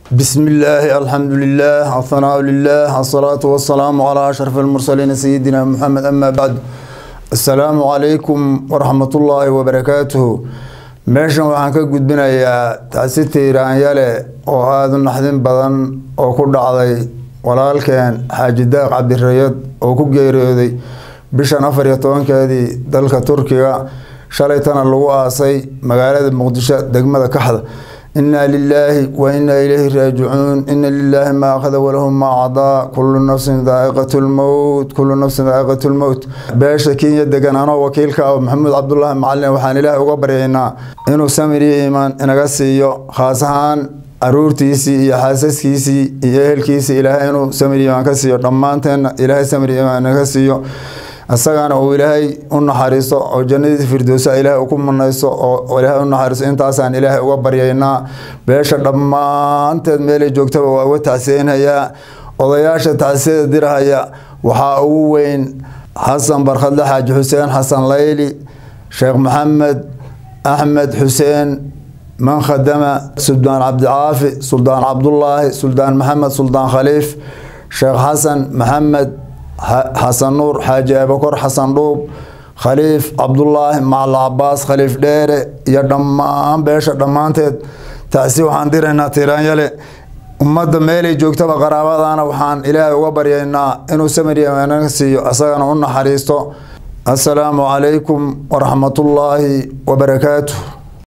بسم الله الحمد لله الثناء لله الصلاة والسلام على أشرف المرسلين سيدنا محمد أما بعد السلام عليكم ورحمة الله وبركاته meeshan waxaan ka gudbinayaa taasi tiiraanyale oo aada u naxdin badan oo ku dhacday walaalkeen xaaji daaq cabdirayad oo ku geeriyooday bishan afar iyo tobankeedii dalka turkiga shalaytana lagu aasay magaalada muqdisho degmada kaxda inaa lilaahi wa inaa ilayhi raajicuun ina lilaahi maa akhada walahu maa cadaa kullu nafsin daaiqat lmowt kullu nafsin daaiqat lmowt beesha kenya degan anoo wakiilka ah maxamuud cabdulaahi macalin waxaan ilaahay uga baryaynaa inuu samir iyo iimaan inaga siiyo khaas ahaan caruurtiisii iyo xaasaskiisii iyo ehelkiisii ilaahay inuu samir iimaan ka siiyo dhammaanteenna ilaahay samir iimaan inaga siiyo isagana uu ilaahay u naxariiso oo jannadiisa firdowsa ilaahay ku munayso oo ilaahay u naxariiso intaasaan ilaahay uga baryaynaa beesha dhammaanteed meelay joogtaba waa uga tacsiyeynayaa odayaasha tacsiyada dirahaya waxaa ugu weyn xasan barkhadle xaaji xuseen xasan layli sheekh maxamed axmed xuseen man khadama suldaan cabdicaafi suldaan cabdulaahi suldaan maxamed suldaan khaliif sheekh xasan maxamed xasan nuur xaaji abakor xasan dhuub khaliif cabdulaahi macala cabaas khaliif dheere iyo dhammaan beesha dhammaanteed taasi waxaan diraynaa tiiraanyale ummadda meelay joogtaba qaraabadana waxaan ilaahay uga baryaynaa inuu samiriya siiyo isagana u naxariisto assalaamu calaykum waraxmatullaahi wabarakaatuh